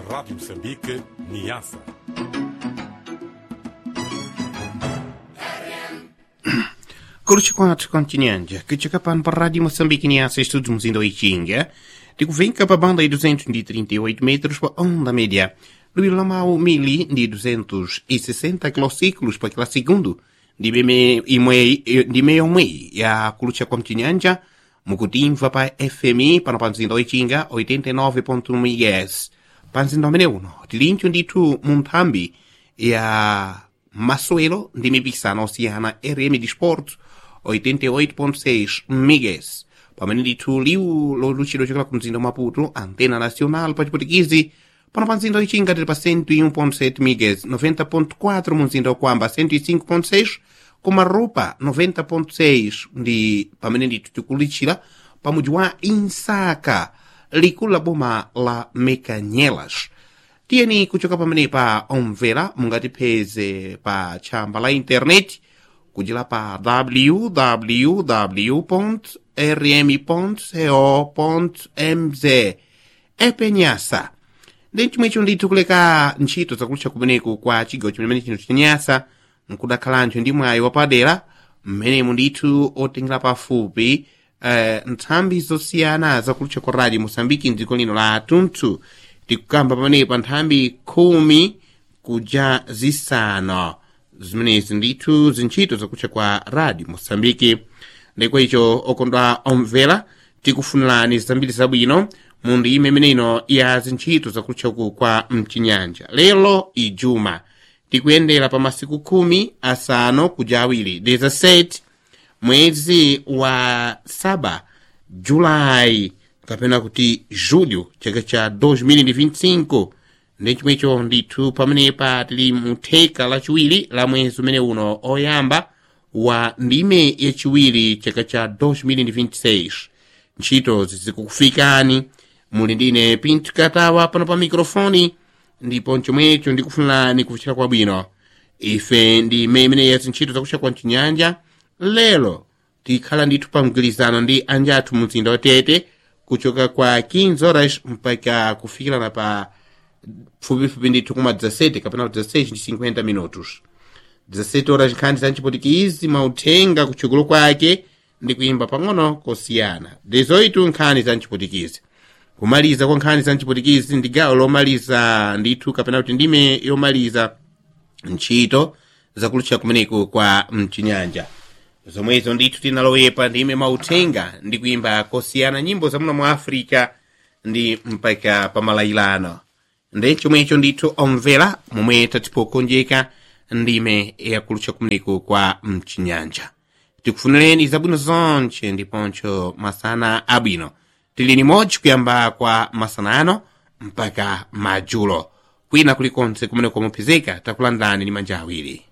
Rádio Moçambique, Niassa. Curte quatro continente, que chega para a Rádio Moçambique Niassa, estudos em Doitinga, de Cuvenca para a banda de 238 metros para onda média, do Ilamau Mili de 260 quilociclos para aquela segundo, de meio de meio meio, e a Curte continente, Mukutimva para FMI para Panzinho Doitinga, 89.1 MHz, Panzinho Domeneuno, Tilincho de Tu Muntambi, e a Massuelo de Mibissana Oceana RM de Esportes, 88.6 MHz. Pamene ndithu liwu loluchidwa chokela ku mzinda wa maputo antena nacional pa chiputikisi pano pa mzinda wichinga tili pa 101.7 MHz 90.4 mu mzinda wakwamba 105.6 koma rupa 90.6 ndi pamene ndithu tikulichira pa mudzi wa insaka likulu la boma la mekanyelas tiyeni kuchoka pamenepa omvera mungatipeze pa tchamba la intaneti kudzera pa www.rm.co.mz epenyasa ndi chomwecho ndithu kuleka ntchito zakulutcha kumeneku kwa chigawo chimene chino chenyasa nkudakhalancho ndi mwayi wapadera mmenemu ndithu otengera pafupi uh, nthambi zosiyana zakulutcha kwa radio mosambiki mdziko lino la tunthu tikukamba pamenepa nthambi khumi kuja zisanu zimenezi ndithu zintchito zakutcha kwa radio mosambiki ndikwa icho okondwa omvera tikufunirani zambiri zabwino mu ndime imeneino ya zintchito zakutchaku kwa mchinyanja lero ijuma tikuyendera pa masiku khumi asanu kuja awiri 17 mwezi wa saba julayi kapena kuti julho chaka cha 2025 ndi chomwecho ndithu pamenepa tili mu theka lachiwiri la mwezi umene uno oyamba wa ndime yachiwiri chaka cha 2026 ntchito zizikukufikani muli ndine pinto katawa pano pa mikrofoni ndipo chomwecho ndikufunirani kuvuchira kwabwino ife ndi imene ya zintchito zakutcha kwa mchinyanja lero tikhala ndithu pa mgwirizano ndi anjathu mu mzinda wa tete kuchoka kwa 15 horas mpaka kufikirana pa fupifupi ndithu kuma 17 kapena 16 ndi 50 minutos 17 horas nkhani za mchipotikizi mauthenga kutchugulu kwake ndi kuyimba pang'ono kosiyana 18 nkhani za mchipotikizi kumaliza kwa nkhani za mchipotikizi ndi gawo lomaliza ndithu kapena kuti ndime yomaliza ntchito zakulutcha kumeneku kwa mchinyanja zomwezo ndithu tinalowepa ndime mauthenga ndi kuyimba kosiyana nyimbo zamuno mu africa ndi mpaka pamalayilano ndi chomwecho ndithu omvera momwe tatipokonjeka ndime yakulutcha kumeneku kwa mchinyanja tikufunireni zabwino zonche ndiponcho masana abwino tili nimodzi kuyamba kwa masana ano mpaka madzulo kwina kulikonse kumene kwamupezeka takulandani ndi manja awiri